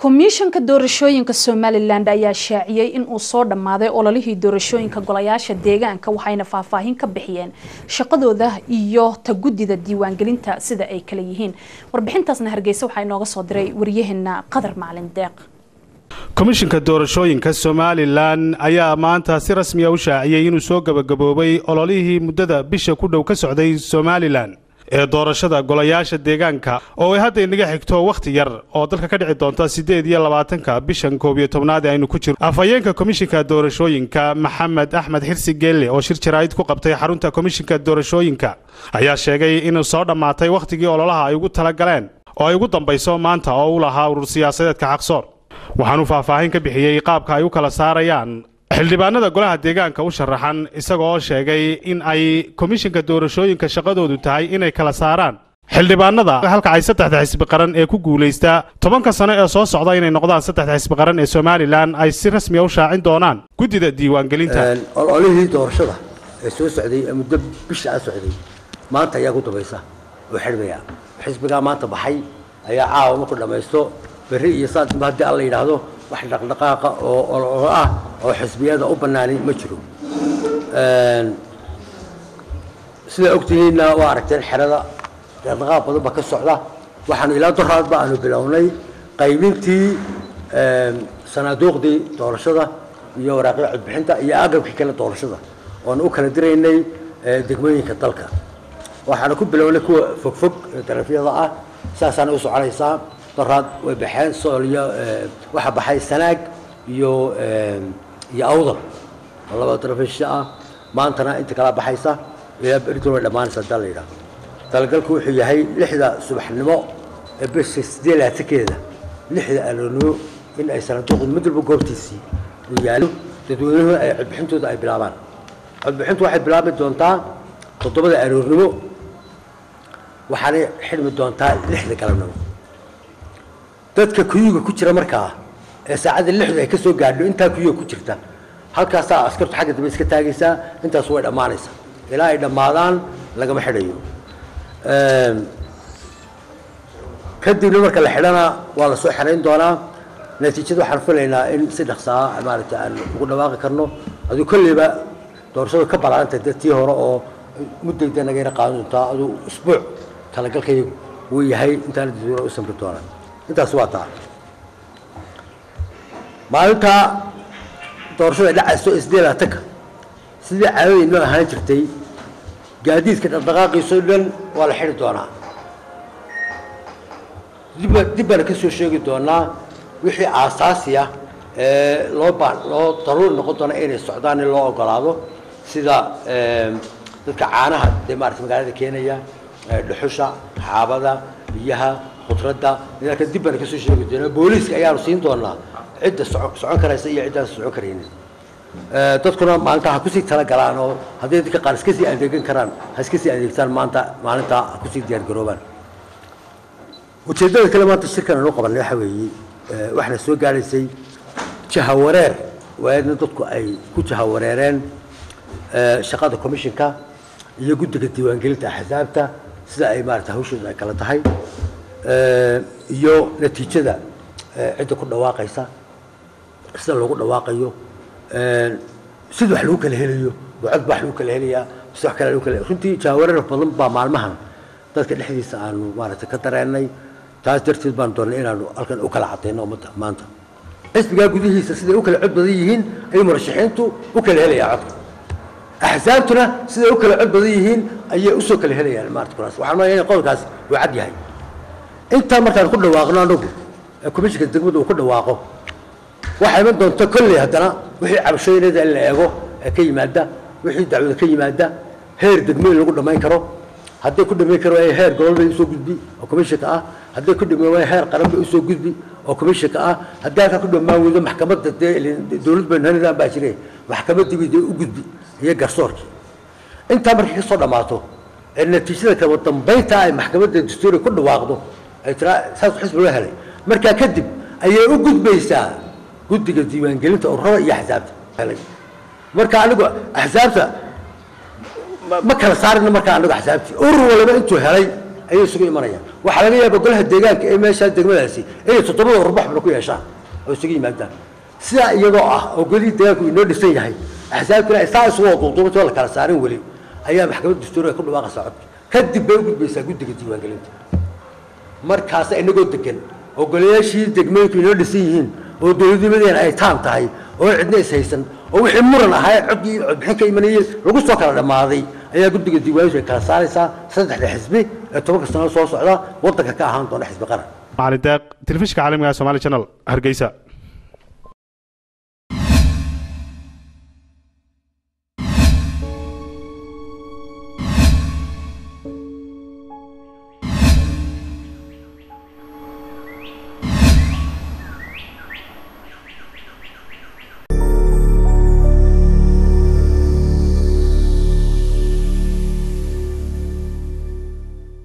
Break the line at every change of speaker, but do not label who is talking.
komishanka doorashooyinka somalilan ayaa shaaciyey in uu soo dhammaaday ololihii doorashooyinka golayaasha deegaanka waxayna faahfaahin ka bixiyeen shaqadooda iyo ta guddida diiwaangelinta sida ay kala yihiin warbixintaasna hargeysa waxaa inooga soo diray waryaheena qadar macalin deeq
komishinka doorashooyinka somalilan ayaa maanta si rasmiya u shaaciyey inuu soo gebagaboobay ololihii muddada bisha ku dhow ka socday somalilan ee doorashada golayaasha deegaanka oo ay hadda inaga xigto wakhti yar oo dalka ka dhici doonta siddeed iyo labaatanka bishan koob iyo tobnaad ee aynu ku jirno afhayeenka komishinka doorashooyinka maxamed axmed xirsi geelle oo shir jaraa'id ku qabtay xarunta komishinka doorashooyinka ayaa sheegay inuu soo dhammaatay wakhtigii ololaha ay ugu tala galeen oo ay ugu dambayso maanta oo u lahaa urur siyaasadeedka xaqsoor waxaanuu faahfaahin ka bixiyey qaabka ay u kala saarayaan xildhibaanada golaha deegaanka u sharaxan isagoo sheegay in ay komishinka doorashooyinka shaqadoodu tahay inay kala saaraan xildhibaanada halka ay saddexda xisbi qaran ee ku guulaystaa tobanka sano ee soo socda inay noqdaan saddexda xisbi qaran ee somalilan ay si rasmiya u shaacin doonaan guddida diiwaangelinta
ololihii doorashada ee soo socday ee muddo bisha a socday maanta ayaa ku dambaysa oo xidhmaya xisbigaa maanta baxay ayaa caawa markuu dhammaysto berri iyo saadba haddii alla yidhaahdo wax dhaqdhaqaaqa oo ololo ah oo xisbiyada u bannaani ma jiro sidaa ogtihiinna waa aragteen xerada dhaqdhaqaaq badan baa ka socda waxaanu ilaa doraadba aanu bilownay qaybintii sanaaduuqdii doorashada iyo waraaqii codbixinta iyo agabkii kale doorashada oonu u kala diraynay degmooyinka dalka waxaanu ku bilownay kuwa fogfog ee darafyada ah saasaana u soconaysaa doraad way baxeen sool iyo waxaa baxay sanaag iyo iyo awdal laba darafisha ah maantana inta kala baxaysa ilaa beriton way dhammaanaysa hadaa la yidhahdo talagalku wuxuu yahay lixda subaxnimo ee bisha siddeed laatankeeda lixda aloonimo in ay sanaaduuqdu mid walba goobtiisii uu yaalo dadweynuhu ay codbixintooda ay bilaabaan codbixintu waxay bilaabi doontaa toddobada aroornimo waxaanay xidhmi doontaa lixda galabnimo dadka kuyuga ku jira markaa ee saacadda lixdu ay ka soo gaadho intaa kuyuga ku jirta halkaasaa askartu xagga dambe iska taagaysaa intaas way dhammaanaysaa ilaa ay dhammaadaan lagama xidhayo kadibna marka la xidhana waa la soo xerayn doonaa natiijada waxaan filaynaa in si dhaqsaa maaragtay aan ugu dhawaaqi karno aduu kolleyba doorashadu ka balaanta dee tii hore oo muddayda naga yara qaadan doontaa aduu usbuuc talagalkaygu wuu yahay intaana dadweyne u samri doonaa intaas waa taa maalinta doorashada dhacayso isdee laatanka sidii caadadii noo ahaan jirtay gaadiidka dhaqdhaqaaqiisoo dhan waa la xidhi doonaa dib dib baana ka soo sheegi doonaa wixii aasaasi ah ee loo ba loo daruuri noqon doona inay socdaan in loo ogolaado sida dadka caanaha dee maarata magaalada keenaya dhuxusha xaabada biyaha khudradda nidaamka dib baana kasoo sheegi doonaa booliiska ayaanu siin doonaa cidda socon karaysa iyo ciddaan socon karaynin dadkuna maalinta ha kusii talagalaan oo hadday dadka qaar iska sii adeegan karaan ha iska sii adeegtaan maanta maalinta ha kusii diyaargaroobaan ujeeddada kale maanta shirkan aanu qabanay waxa weeye waxaana soo gaadhaysay jahawareer waayadna dadku ay ku jahawareereen shaqada commissionka iyo guddiga diiwaangelinta axsaabta sida ay maarata hawshooda ay kala tahay iyo natiijada cidda ku dhawaaqaysa sida loogu dhawaaqayo sida wax lagu kala helayo bucod ba wax lagu kala helayaa mise wax kale lagu kala runtii jaawareer badan baa maalmahan dadka dhexdiisa aanu maaragtay ka dareennay taas darteed baan doonnay inaanu halkan u kala cadayno ummadda maanta xisbigaa gudihiisa siday u kala cod badan yihiin ayay murashaxiintu u kala helayaa codka axsaabtuna siday u kala cod badan yihiin ayay usoo kala helayaan maarata kuraas waxaan maya in qodolkaas uu cad yahay intaa markaan ku dhawaaqno anagu ee komishinka degmada uu ku dhawaaqo waxaa iman doonta kolley haddana wixii cabashooyinada in la eego ee ka yimaada wixii dacwada ka yimaada heer degmooyin lagu dhammayn karo hadday ku dhammayn karo waaya heer gobol bay usoo gudbi oo commissionka ah hadday ku dhammayn waaya heer qaran bay usoo gudbi oo commissionka ah haddii halkaa ku dhammaan weydo maxkamadda dee dowlad baynu hanidaan baa jire maxkamaddii bay dee u gudbi iyo garsoorkii intaa markay ka soo dhammaato ee natiijada kaba dambaynta ay maxkamadda dastuuriga ku dhawaaqdo ay tiraa saas xisbi loo helay markaa kadib ayay u gudbaysaa guddiga diiwaangelinta ururada iyo axsaabta helay marka anigu axsaabta ma kala saarina markaa anagu axsaabtii urur waliba intuu helay ayay isugu imanayaan waxaa laga yaaba golaha deegaanka ee meeshaa degmadaasi inay toddobada warbaxbana ku yeeshaan oo isugu yimaadaan sidaa iyadoo ah oo golihii deegaanku inoo dhisan yahay axsaabkina ay saa isugu waduuduubantoo la kala saarin weli ayaa maxkamadda dastuuriga ku dhawaaqaysaa codka kadib bay u gudbaysaa guddiga diiwaangelinta markaasa inagoo degan oo golayaashii degmooyinku inoo dhisan yihiin oo dowladnimadeena ay taam tahay oo cidna is haysan oo wixii muran ahaa codkii codbixin ka imanayay lagu soo kala dhammaaday ayaa guddiga diiwaankiisu ay kala saaraysaa saddexda xisbi ee tobanka sano soo socda waddanka ka ahaan doona xisbi qaran
macalin deeq telefishinka caalamiga somali channel hargeysa